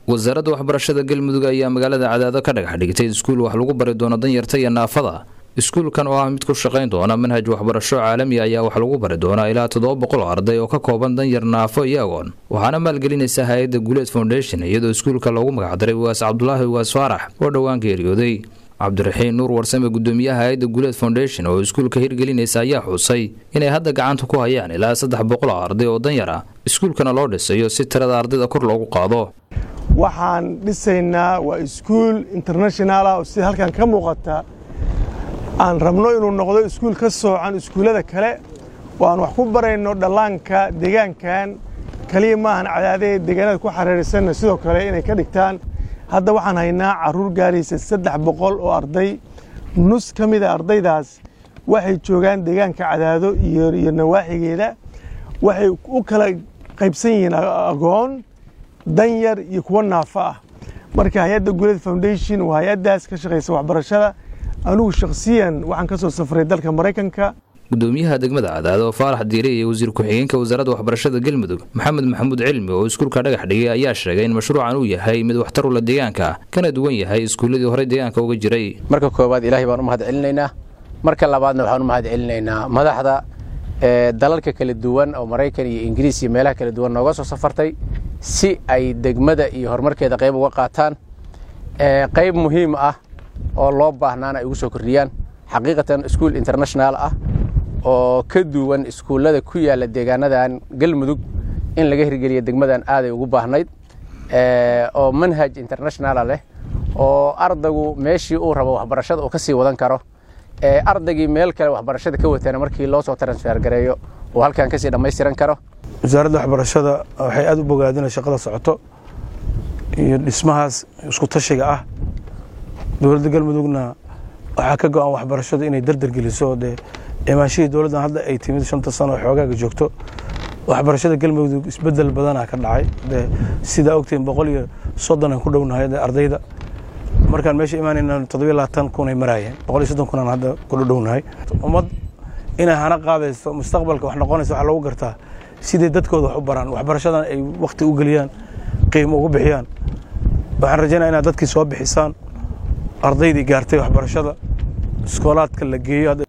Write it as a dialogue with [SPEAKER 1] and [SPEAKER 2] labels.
[SPEAKER 1] wasaaradda waxbarashada galmudug ayaa magaalada cadaado ka dhagax dhigtay iskuul wax lagu bari doono danyarta iyo naafada iskuulkan oo ah mid ku shaqayn doona manhaj waxbarasho caalami ayaa wax lagu bari doonaa ilaa toddoba boqol oo arday oo ka kooban danyar naafo iyo agoon waxaana maalgelinaysa hay-adda guuleed foundation iyadoo iskuulka loogu magacdaray ugaas cabdulaahi ugaas faarax oo dhowaan geeriyooday cabdiraxiin nuur warsame gudoomiyaha hay-adda guuleed foundation oo iskuulka hirgelinaysa ayaa xuusay inay hadda gacanta ku hayaan ilaa saddex boqol oo arday oo danyar ah iskuulkana loo dhisayo si tirada ardayda kor loogu qaado
[SPEAKER 2] waxaan dhisaynaa waa iskuul international ah oo sida halkan ka muuqata aan rabno inuu noqdo iskuul ka soocan iskuullada kale oo aan wax ku barayno dhallaanka deegaankan keliya maahan cadaadee deegaanada ku xareeraysanna sidoo kale inay ka dhigtaan hadda waxaan haynaa carruur gaaraysa saddex boqol oo arday nus ka mida ardaydaas waxay joogaan deegaanka cadaado iyo nawaaxigeeda waxay u kala qaybsan yihiin agoon danyar iyo kuwo naafo ah marka hay-adda guuleed foundation waa hay-addaas ka shaqaysa waxbarashada anugu shakhsiyan waxaan ka soo safray dalka maraykanka
[SPEAKER 1] gudoomiyaha degmada cadaado faarax diire iyo wasiir ku-xigeenka wasaaradda waxbarashada galmudug maxamed maxamuud cilmi oo iskuulka dhagax dhigay ayaa sheegay in mashruucan uu yahay mid waxtar ula deegaanka kana duwan yahay iskuulladii horey deegaanka uga jiray
[SPEAKER 3] marka koowaad ilaahay baan u mahad celinaynaa marka labaadna waxaan u mahad celinaynaa madaxda dalalka kala duwan oo maraykan iyo ingiriis iyo meelaha kala duwan nooga soo safartay si ay degmada iyo horumarkeeda qayb uga qaataan qayb muhiim ah oo loo baahnaana ay ugu soo kordhiyaan xaqiiqatan iskuul international ah oo ka duwan iskuullada ku yaalla deegaanadan galmudug in laga hirgeliya degmadan aaday ugu baahnayd oo manhaj internationala leh oo ardaygu meeshii uu rabo waxbarashada uu ka sii wadan karo ardaygii meel kale waxbarashada ka watana markii loo soo transfer gareeyo uu halkan kasii dhammaystiran karo
[SPEAKER 4] wasaaradda waxbarashada waxay aad u bogaadina shaqada socoto iyo dhismahaas isku tashiga ah dowladda galmudugna waxaa ka go-an waxbarashadu inay dardar geliso dee imaanshihii dowladdan hadda ay timid shanta sano oo xoogaaga joogto waxbarashada galmudug isbedel badanaa ka dhacay dee sidaa ogtiin boqol iyo soddon aan ku dhownahay ardayda markaan meesha imaanayna toddobiyo labaatan kun ay maraayeen boqol iyo soddon kunaan hadda ku dhownahay ummad inay hana qaadayso mustaqbalka wax noqonaysa waxaa loogu gartaa siday dadkooda wax u baraan waxbarashadan ay wakhti u geliyaan qiimo ugu bixiyaan waxaan rajaynaya inaad dadkii soo bixisaan ardaydii gaartay waxbarashada iskoolaadka la geeyo